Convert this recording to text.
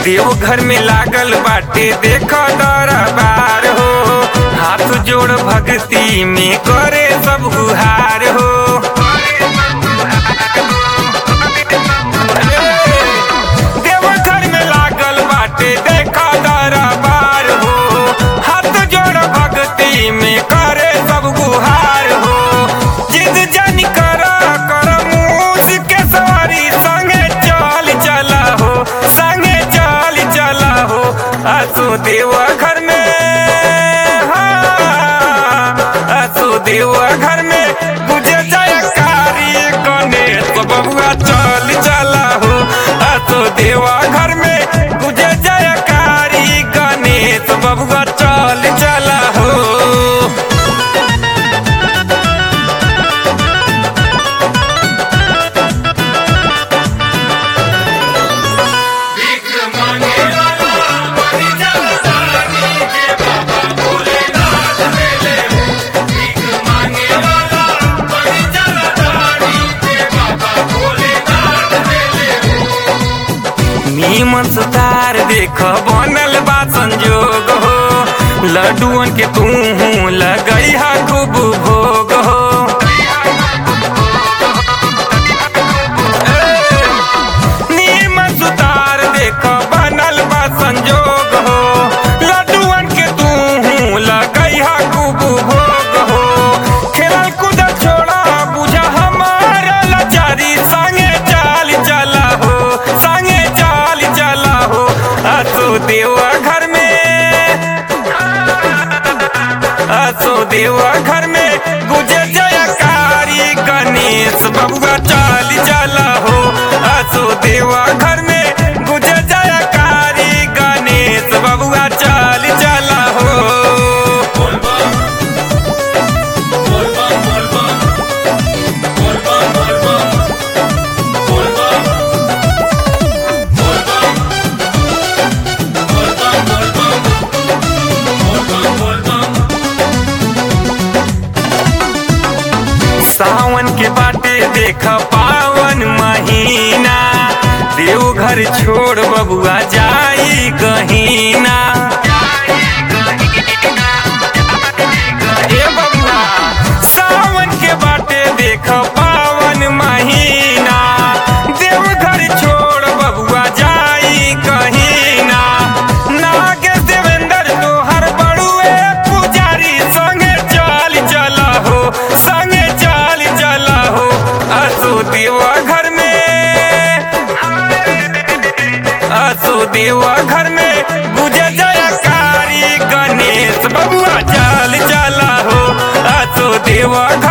देवघर में लागल बाटे देख दरबार हो हाथ जोड़ भक्ति में करे सब गुहार हो देवघर में लागल बाटे देख दरबार हो हाथ जोड़ भक्ति में करे सब गुहार हो जिद जन कर कर मूस के सवारी संगे चल चला हो संगे चल चला हो आसो देवघर में हाँ, आसो देवघर में गुजे जयकारी गणेश बबुआ चल चला हो आसो देवघर में गुजे जयकारी गणेश बबुआ चल चला हो नीमन सुतार देख बनल बा संजोग हो लड्डुअन के तू लगई हा खूब भोग हो ए, नीमन सुतार देख बनल बा संजोग हो लड्डुअन के तू लगई हा खूब भोग हो खेलल कूद छोड़ा बुझा हमारा लाचारी संगे चाल चला हो संगे चाल चला हो आसो देवा घर में आसो देवा घर में गुजे जयकारी गणेश बबुआ चाल चला हो आसो देवा घर में गुजे जयकारी गणेश बबुआ चाल चला हो सावन के बाटे देख पावन महीना देवघर छोड़ बबुआ जाई कहीना ए बबुआ सावन के बाटे देख पावन महीना देवघर छोड़ बबुआ जाई कहीना नागेश देवेंद्र तोहर बड़ुए पुजारी संगे चाल चला हो संगे चाल चला हो आसो देवा घर में आसो देवा घर में गुजे जयकारी गणेश बबुआ चाल चला हो आसो देवा घर